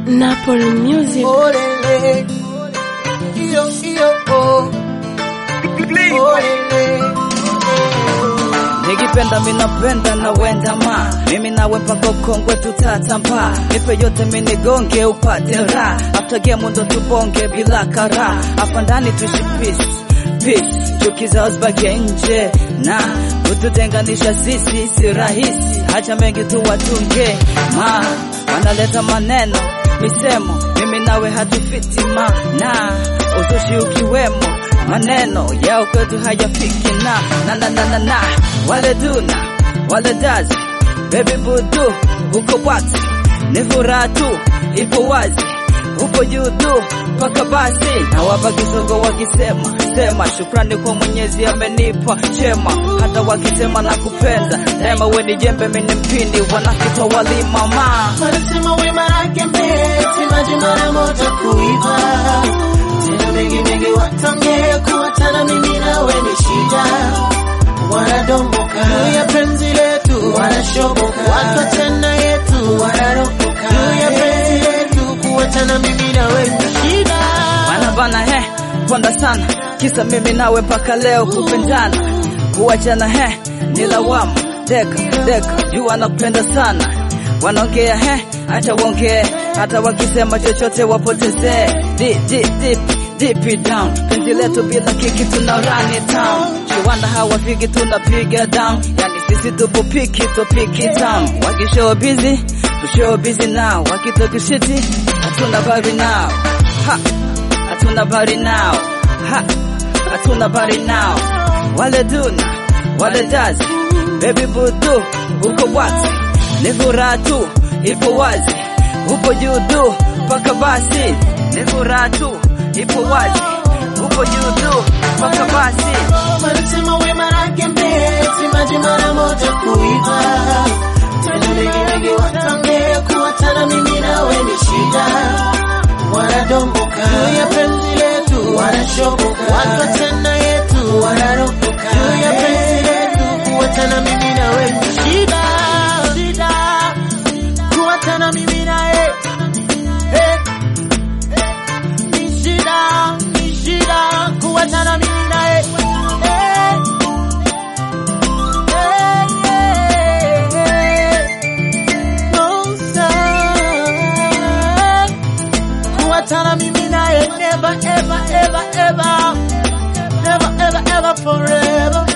Napoli Music. Olele. Iyo, iyo, oh. Olele. Nikipenda minapenda na wenda ma mimi nawe mpaka ukongwe tutatamba nipe yote minigonge upate raha after game ndo tubonge bila kara hapa ndani tuishi peace peace chuki zao zibaki nje na kututenganisha sisi si rahisi hacha mengi tu watunge ma wanaleta maneno misemo mimi nawe hatufiti ma na uzushi ukiwemo maneno yao kwetu hayafiki na na na na na na wale duna wale dazi baby budu uko wati ni furaha tu ipo wazi upo juu tu mpaka basi na wapa kisogo wakisema sema shukrani kwa mwenyezi amenipa chema hata wakisema na kupenda daima we ni jembe mini mpindi wanakitwa walima ma Wanasema wema lake mbeti maji mara moja kuiva tena mengi mengi watange kuwatana mimi nawe ni shida wanadomboka juu ya penzi letu wanashoboka watu tena yetu wanaropoka juu ya penzi letu kuwatana mimi nawe ni shida wanabana he ponda sana kisa mimi nawe mpaka leo kupendana kuachana he ni lawama deka deka juu wanakupenda sana wanaongea he acha waongee hata wakisema chochote wapotezee Di- di- deep deep it down penzi letu bila kiki tuna run it down chiwanda hawafiki tunapiga down yani sisi tupo piki to piki town wakishow busy tushow busy now wakitokishiti hatuna bari now ha hatuna bari now ha hatuna bari now wale duna wale dazi baby budu uko wati ni furaha tu ipo wazi upo juu tu mpaka basi ni furaha tu ipo wazi upo juu tu mpaka basi wanasema wema lake mbeti maji mara moja kuiva tena mengi mengi watange kuwatana mimi nawe ni shida wanadomboka juu ya penzi letu wanashoboka watu tena yetu wanaropoka juu ya penzi letu kuwatana mimi nawe ni shida shida kuwatana mimi naye eh. Ni shida ni shida kuwatana mimi naye eh. Kuwatana mimi naye never ever ever ever never ever ever forever